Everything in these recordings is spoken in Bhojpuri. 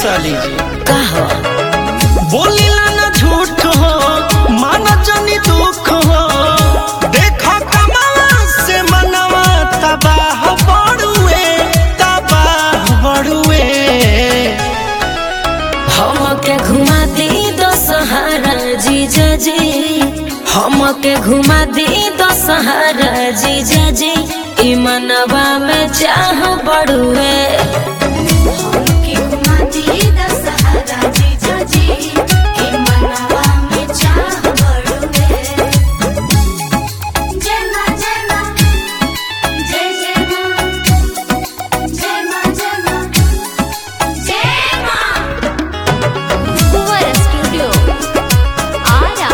साली जी कहो बोलिला ना झूठ हो माना जानी दुख हो देखो कमावा से मनवा तबाह बड़ुए तबाह बड़ुए हमके घुमा दी दशहरा जीजा जी हमके घुमा दी दशहरा जीजा जी ई मनवा में चाह बड़ुए हमके घुमा दी दशहरा जीजा जी हे मनवा में चाह बड़ुए जय मां जय मां जय जय मां जय मां जय मां जय मां कुंवर स्टूडियो आरा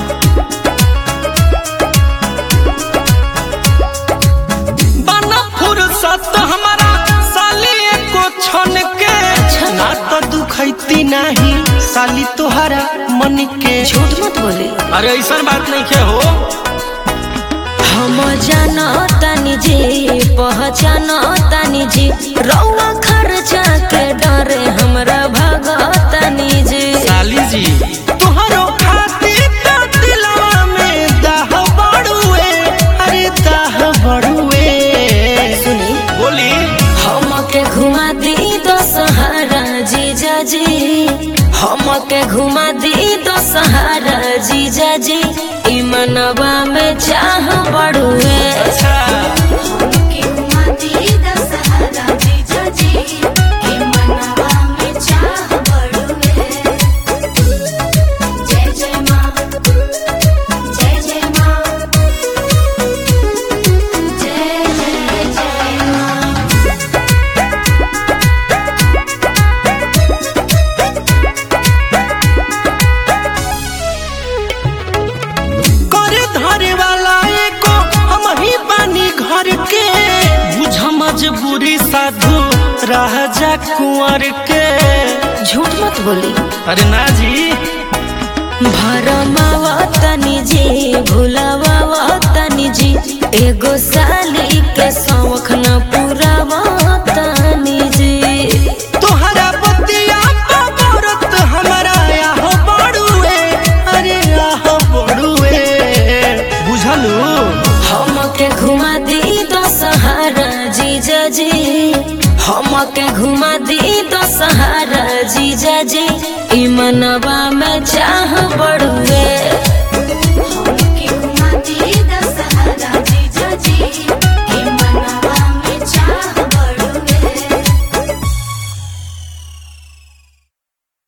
बना फुर्सत हमारा साली एको छन के ना तो दुखैती नहीं साली तोहरा मन के झूठ मत बोली अरे ऐसा बात नहीं के हो हम जानो तनी जी पहचान तनी जी रौआ खर्चा के डरे हमरा भगतनी जी साली जी तोहरो खातिर तो दिलवा में दाह बड़ुए अरे दाह बड़ुए सुनी बोली हमके घुमा दी दशहरा जीजा जी हमके घुमा दी दशहरा जीजा जी ई मनवा में चाह बड़ुए अच्छा हमके घुमा दी दशहरा जीजा जी हे मनवा में चाह बड़ुए जय जय मां जय जय मां जय जय जय मां करे धरे वाला एको हम ही बानी घर के बुझ मजबूरी साधु राजा कुंवर के झूठ मत बोली अरे ना जी भरमावा तनी जी भुलावा तनी जी एगो साली के शौख न पूरावा तनी जी तोहरा बतिया बरत हमारा आह बड़ुए अरे आह बड़ुए बुझलू हमके घुमा दी दशहरा जीजा जी हमके घुमा